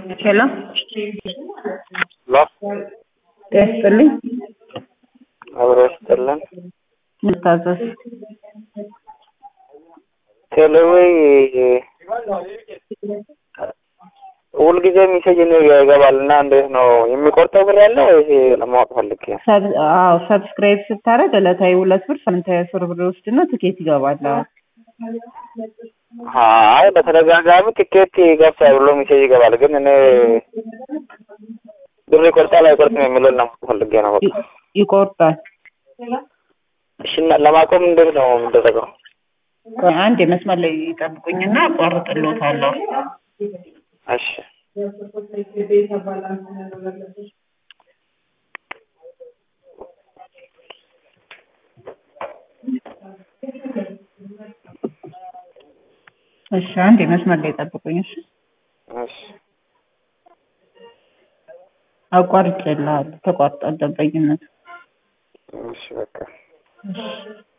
ሄሎ ሎ ጤና ይስጥልኝ። አብሮ ይስጥልን። ልታዘዝ ቴሌዌይ ሁልጊዜ ሜሴጅ ነው ይገባል እና እንዴት ነው የሚቆርጠው ብር ያለው ይሄ ለማወቅ ፈልጌ ነው። ሰብ- አዎ ሰብስክራይብ ስታደርግ ዕለታዊ ሁለት ብር ሳምንታዊ አስር ብር ወስድና ትኬት ይገባል። አይ በተደጋጋሚ ትኬት ይገብታል ብሎ ሜሴጅ ይገባል፣ ግን እኔ ብር ይቆርጣል አይቆርጥም የሚለውን ለማወቅ ፈልጌ ነው። በቃ ይ- ይቆርጣል። እሺ እና ለማቆም እንዴት ነው የሚደረገው? ቆይ አንድ የመስመር ላይ ይጠብቁኝና አቋርጥሎታለሁ። እሺ እሺ አንድ የመስመር ላይ ይጠብቁኝ። እሺ እሺ አቋርጬልሃለሁ። ተቋርጧል ደንበኝነቱ። እሺ በቃ እሺ